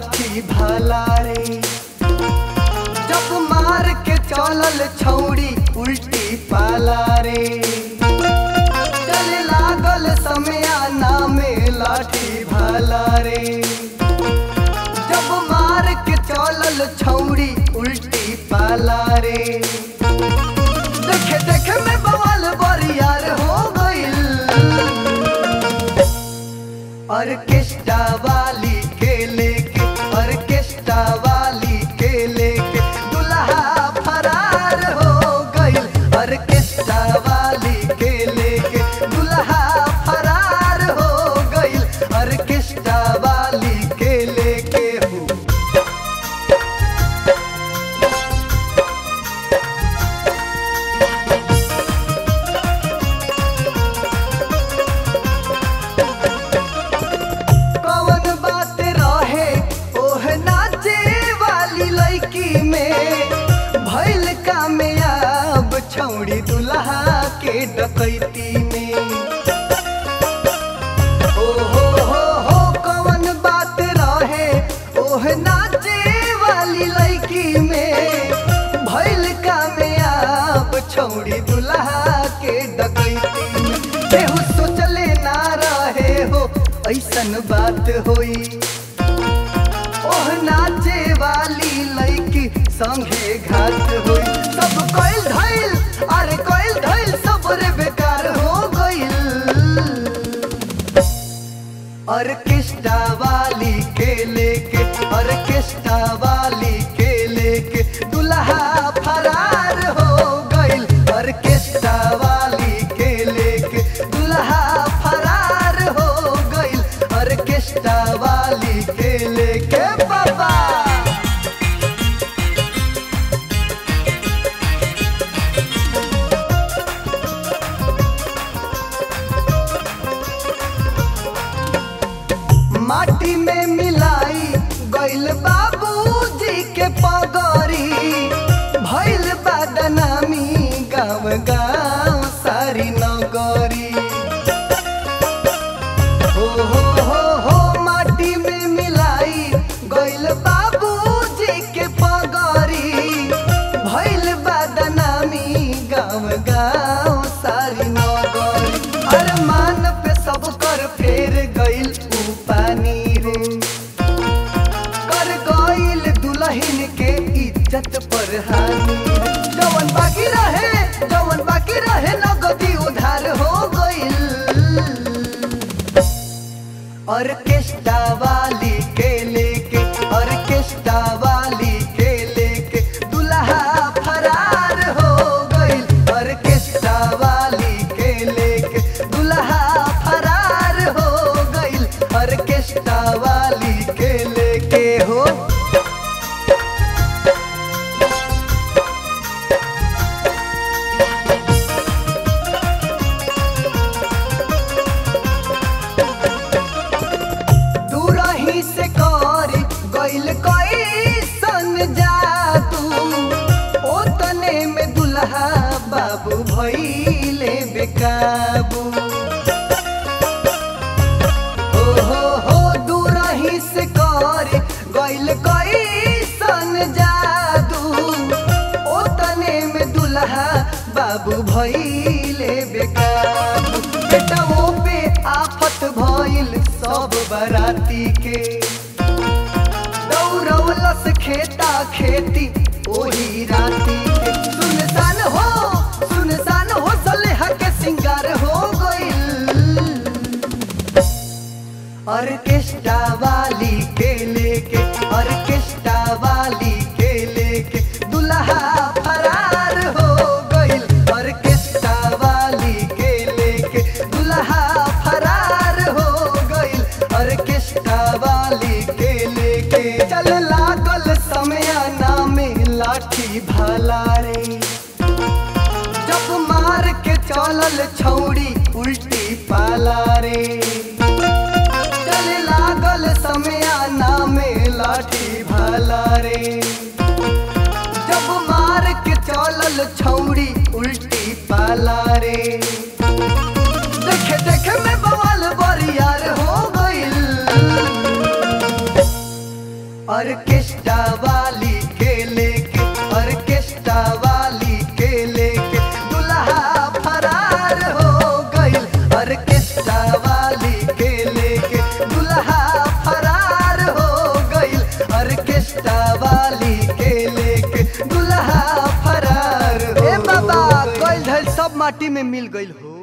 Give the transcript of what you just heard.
लाठी भाला रे जब मार के चलल छौड़ी उल्टी पाला रे चले लागल समया नामे लाठी भाला रे जब मार के चलल छौड़ी उल्टी पाला रे देखे देखे में बवाल बरियार हो गइल ऑर्केस्ट्रा वाली के लेके ऑर्केस्ट्रा वाली के लेके दुल्हा फरार हो गइल ऑर्केस्ट्रा वाली के लेके दुल्हा फरार हो गइल ऑर्केस्ट्रा वाली के लेके हो कवन बात रहे ओह नाचे वाली लड़की में भइल कामयाब छौड़ी दुल्हा के डकैती में ओ हो हो हो कवन बात रहे ओह नाचे वाली लड़की में भइल कामयाब छौड़ी दुल्हा के डकैती में केहू सोचले ना रहे हो ऐसन बात होई ओह नाचे वाली लड़की संगे घात होई सब कइल धइल अरे कइल धइल सब रे बेकार हो गइल ऑर्केस्ट्रा वाली के लेके ऑर्केस्ट्रा वाली के लेके दुल्हा फरार हो गइल ऑर्केस्ट्रा वाली के लेके दुल्हा फरार हो गइल ऑर्केस्ट्रा वाली के लेके बाबा माटी में मिलाई गइल बाबूजी के पगरी भइल बदनामी गाँव गाँव सारी नगरी हो हो हो हो माटी में मिलाई गइल बाबूजी के पगरी भइल बदनामी गाँव गाँव सारी नगरी अरमान पे सब कर फेर गइल ऊ पानी रे कर गइल दुल्हन के इज्जत पर हानि जवन बाकी रहे जवन बाकी रहे नगदी उधार हो गइल ऑर्केस्ट्रा वाली के लेके ऑर्केस्ट्रा वाली के लेके दुल्हा फरार हो गइल ऑर्केस्ट्रा वाली के लेके दुल्हा फरार हो गइल ऑर्केस्ट्रा वाली के लेके हो दूरही से कर गइल कैसन जादू ओ तने में दुल्हा बाबू भइले बेकाबू ओ हो हो दूरही से कर गइल कैसन जादू ओ तने में दुल्हा बाबू भइले बेकाबू बेटवो पे आफत भइल सब बराती के दौड़ौलस खेता खेती ओही राती के सुनसान हो सुनसान हो सलेहा के सिंगार हो गइल ऑर्केस्ट्रा वाली के लेके ऑर्केस्ट्रा वाली के लेके दुल्हा फरार हो गइल ऑर्केस्ट्रा वाली के लेके दुल्हा फरार हो गइल ऑर्केस्ट्रा वाली के लेके चल लागल समय नामे लाठी भाला रे जब मार के चलल छौड़ी उल्टी पाला रे चले लागल समया नामे लाठी भाला रे जब मार के चलल छौड़ी उल्टी पाला रे देखे देखे में बवाल बरियार हो गइल माटी में मिल गईल हो